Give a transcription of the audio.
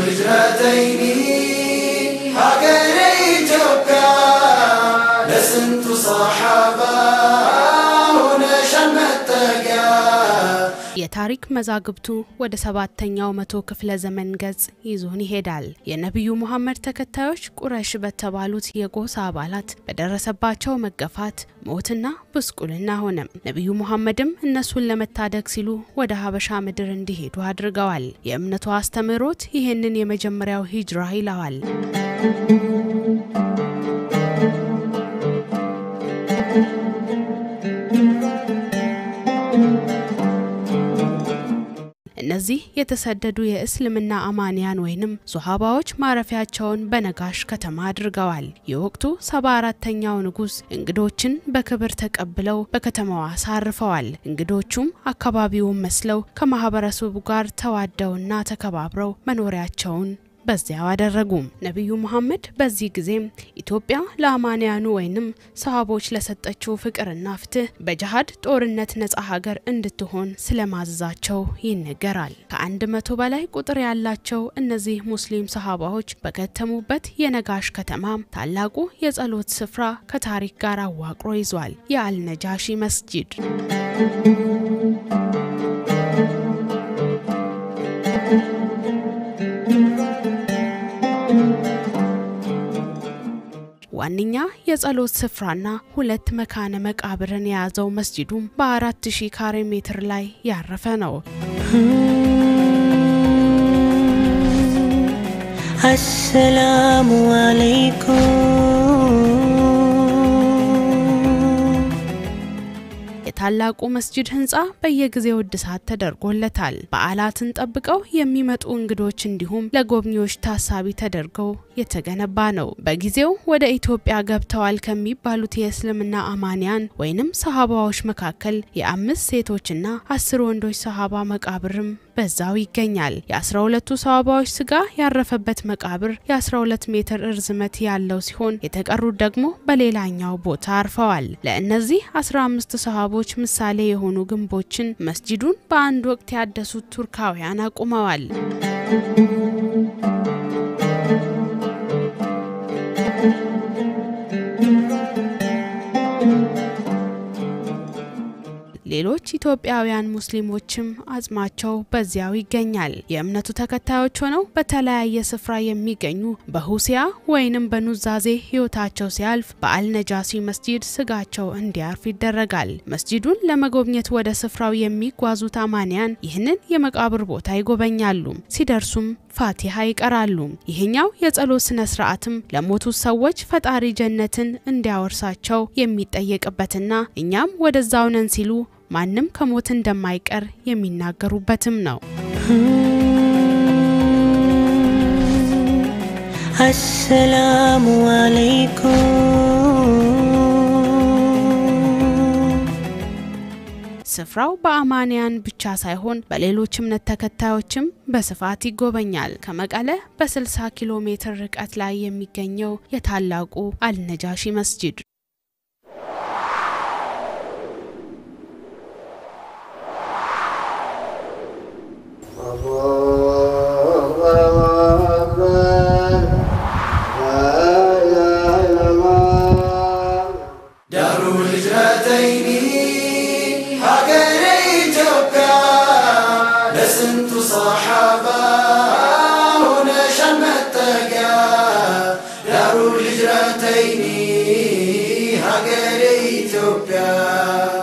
ህጅረተይኒ ሀገሬ ኢትዮጵያ ለስንቱ ሰሓባ ሆነሻል መጠጊያ የታሪክ መዛግብቱ ወደ ሰባተኛው መቶ ክፍለ ዘመን ገጽ ይዞን ይሄዳል። የነቢዩ ሙሐመድ ተከታዮች ቁረሽ በተባሉት የጎሳ አባላት በደረሰባቸው መገፋት፣ ሞትና ብስቁልና ሆነም ነቢዩ ሙሐመድም እነሱን ለመታደግ ሲሉ ወደ ሀበሻ ምድር እንዲሄዱ አድርገዋል። የእምነቱ አስተምህሮት ይህንን የመጀመሪያው ሂጅራ ይለዋል። እነዚህ የተሰደዱ የእስልምና አማንያን ወይንም ሶሃባዎች ማረፊያቸውን በነጋሽ ከተማ አድርገዋል። የወቅቱ ሰባ አራተኛው ንጉሥ እንግዶችን በክብር ተቀብለው በከተማዋ አሳርፈዋል። እንግዶቹም አካባቢውን መስለው ከማህበረሰቡ ጋር ተዋደውና ተከባብረው መኖሪያቸውን በዚያው አደረጉም። ነቢዩ ሙሐመድ በዚህ ጊዜም ኢትዮጵያ ለአማንያኑ ወይንም ሰሃቦች ለሰጠችው ፍቅርና ፍትህ በጅሃድ ጦርነት ነጻ ሀገር እንድትሆን ስለማዘዛቸው ይነገራል። ከአንድ መቶ በላይ ቁጥር ያላቸው እነዚህ ሙስሊም ሰሃባዎች በከተሙበት የነጋሽ ከተማ ታላቁ የጸሎት ስፍራ ከታሪክ ጋር አዋቅሮ ይዟል። የአልነጃሺ መስጂድ ዋነኛ የጸሎት ስፍራና ሁለት መካነ መቃብርን የያዘው መስጂዱም በአራት ሺህ ካሬ ሜትር ላይ ያረፈ ነው። አሰላሙ አለይኩም የታላቁ መስጂድ ህንፃ በየጊዜው እድሳት ተደርጎለታል። በዓላትን ጠብቀው የሚመጡ እንግዶች እንዲሁም ለጎብኚዎች ታሳቢ ተደርገው የተገነባ ነው። በጊዜው ወደ ኢትዮጵያ ገብተዋል ከሚባሉት የእስልምና አማንያን ወይንም ሰሃባዎች መካከል የአምስት ሴቶችና አስር ወንዶች ሰሃባ መቃብርም በዛው ይገኛል። የአስራ ሁለቱ ሰሃባዎች ስጋ ያረፈበት መቃብር የ12 ሜትር እርዝመት ያለው ሲሆን የተቀሩት ደግሞ በሌላኛው ቦታ አርፈዋል። ለእነዚህ 15 ሰሃቦች ምሳሌ የሆኑ ግንቦችን መስጂዱን በአንድ ወቅት ያደሱት ቱርካውያን አቁመዋል። ሌሎች ኢትዮጵያውያን ሙስሊሞችም አጽማቸው በዚያው ይገኛል። የእምነቱ ተከታዮች ሆነው በተለያየ ስፍራ የሚገኙ በሁሲያ ወይንም በኑዛዜ ህይወታቸው ሲያልፍ በአልነጃሲ መስጂድ ስጋቸው እንዲያርፍ ይደረጋል። መስጂዱን ለመጎብኘት ወደ ስፍራው የሚጓዙት አማንያን ይህንን የመቃብር ቦታ ይጎበኛሉ። ሲደርሱም ፋቲሃ ይቀራሉ። ይህኛው የጸሎት ስነ ስርዓትም ለሞቱት ሰዎች ፈጣሪ ጀነትን እንዲያወርሳቸው የሚጠየቅበትና እኛም ወደዛው ነን ሲሉ ማንም ከሞት እንደማይቀር የሚናገሩበትም ነው። አሰላሙ አለይኩም ስፍራው በአማንያን ብቻ ሳይሆን በሌሎች እምነት ተከታዮችም በስፋት ይጎበኛል። ከመቀለ በ60 ኪሎ ሜትር ርቀት ላይ የሚገኘው የታላቁ አልነጃሺ መስጂድ ዳሩ ህጅረተይኒ ሀገሬ ኢትዮጵያ ለስንቱ ሰሓባ ሆነሻል መጠጊያ ዳሩ ህጅረተይኒ ሀገሬ ኢትዮጵያ